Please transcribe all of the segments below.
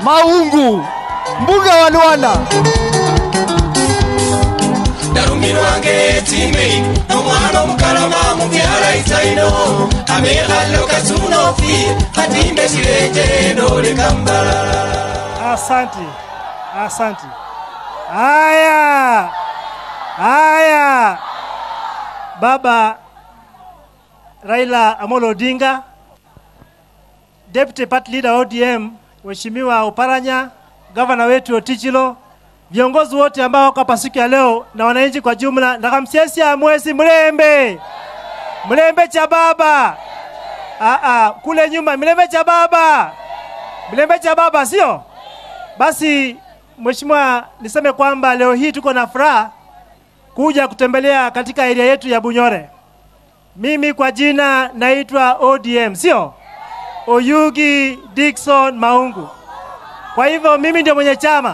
Maungu, mbunge wa Luanda. ndarumirwange timei nomwana omukalama mubyala itaino abekhalo kasunofi khatimbe silenje ndoleka mbalala Asante, asante. Haya, haya, baba Raila Amolo Odinga, Deputy Party Leader ODM, Mheshimiwa Oparanya, gavana wetu Otichilo, viongozi wote ambao wako hapa siku ya leo na wananchi kwa jumla, nakamsiasia mwezi mlembe mlembe cha baba Aa, kule nyuma mlembe cha baba mlembe cha baba sio? Basi mheshimiwa, niseme kwamba leo hii tuko na furaha kuja kutembelea katika area yetu ya Bunyore. Mimi kwa jina naitwa ODM, sio Oyugi Dickson Maungu. Kwa hivyo mimi ndio mwenye chama.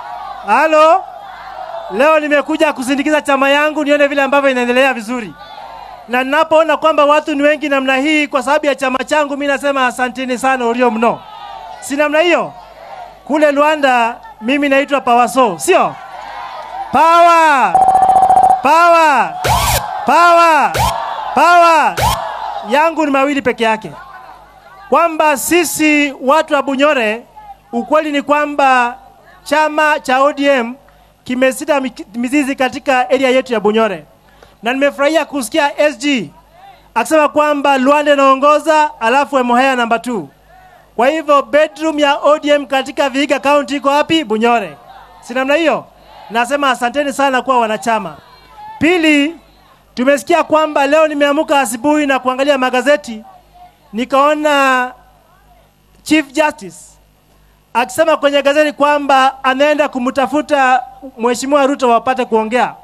Halo, leo nimekuja kusindikiza chama yangu nione vile ambavyo inaendelea vizuri, na ninapoona kwamba watu ni wengi namna hii kwa sababu ya chama changu, mimi nasema asanteni sana ulio mno. Si namna hiyo? Kule Luanda mimi naitwa Pawaso, sio Power, power, power, power. Yangu ni mawili peke yake, kwamba sisi watu wa Bunyore, ukweli ni kwamba chama cha ODM kimesita mi- mizizi katika area yetu ya Bunyore, na nimefurahia kusikia SG akisema kwamba Luanda inaongoza alafu Emuhaya namba 2. Kwa hivyo bedroom ya ODM katika Vihiga County iko wapi? Bunyore. Si namna hiyo? Nasema asanteni sana kwa wanachama. Pili, tumesikia kwamba leo nimeamuka asubuhi na kuangalia magazeti nikaona Chief Justice akisema kwenye gazeti kwamba anaenda kumtafuta Mheshimiwa Ruto wapate kuongea.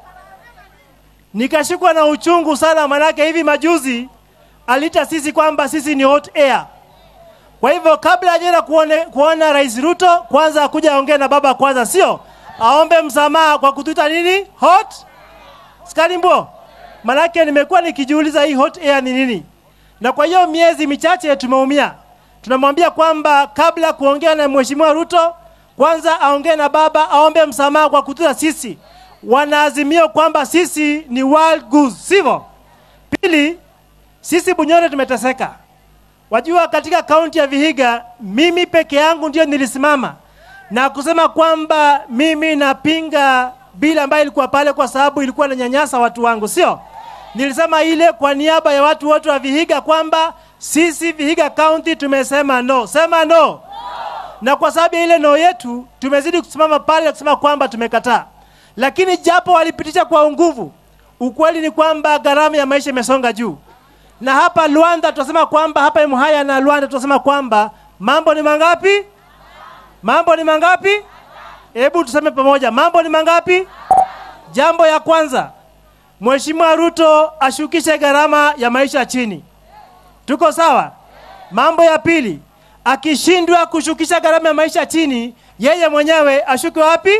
Nikashikwa na uchungu sana, manake hivi majuzi alita sisi kwamba sisi ni hot air. Kwa hivyo kabla hajaenda kuone, kuona Rais Ruto, kwanza akuja aongee na baba kwanza, sio aombe msamaha kwa kutuita nini hot skalimbo. Manake nimekuwa nikijiuliza hii hot air ni nini, na kwa hiyo miezi michache tumeumia. Tunamwambia kwamba kabla kuongea na Mheshimiwa Ruto, kwanza aongee na baba, aombe msamaha kwa kutuita sisi wanaazimio kwamba sisi ni wild goose, sivyo? Pili, sisi Bunyore tumeteseka. Wajua, katika kaunti ya Vihiga mimi peke yangu ndio nilisimama na kusema kwamba mimi napinga bili ambayo ilikuwa pale, kwa sababu ilikuwa inanyanyasa watu wangu, sio? Nilisema ile kwa niaba ya watu wote wa Vihiga kwamba sisi Vihiga County tumesema no, sema no. Na kwa sababu ya ile no yetu tumezidi kusimama pale na kusema kwamba tumekataa, lakini japo walipitisha kwa nguvu, ukweli ni kwamba gharama ya maisha imesonga juu na hapa Luanda tunasema kwamba hapa Emuhaya na Luanda tunasema kwamba mambo ni mangapi? Mambo ni mangapi? Hebu tuseme pamoja, mambo ni mangapi? Jambo ya kwanza, Mheshimiwa Ruto ashukishe gharama ya maisha chini. Tuko sawa? Mambo ya pili, akishindwa kushukisha gharama ya maisha chini, yeye mwenyewe ashuke wapi?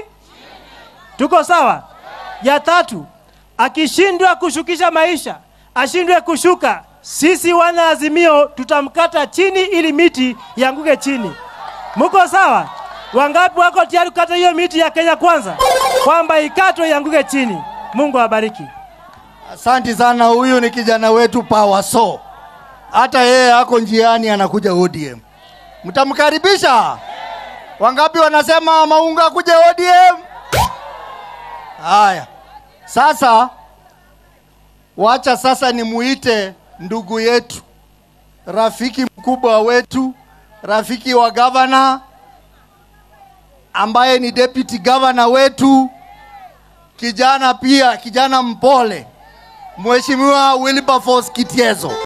Tuko sawa? Ya tatu, akishindwa kushukisha maisha, ashindwe kushuka, sisi wana Azimio tutamkata chini ili miti ianguke chini. Muko sawa? Wangapi wako tayari kukata hiyo miti ya Kenya kwanza, kwamba ikatwe ianguke chini? Mungu awabariki. Asanti sana, huyu ni kijana wetu Pawaso, hata yeye ako njiani anakuja ODM. Mtamkaribisha? Wangapi wanasema Maunga kuja ODM? Haya, sasa wacha sasa nimuite ndugu yetu, rafiki mkubwa wetu, rafiki wa gavana ambaye ni deputy governor wetu, kijana pia, kijana mpole, Mheshimiwa Wilberforce Kitiezo.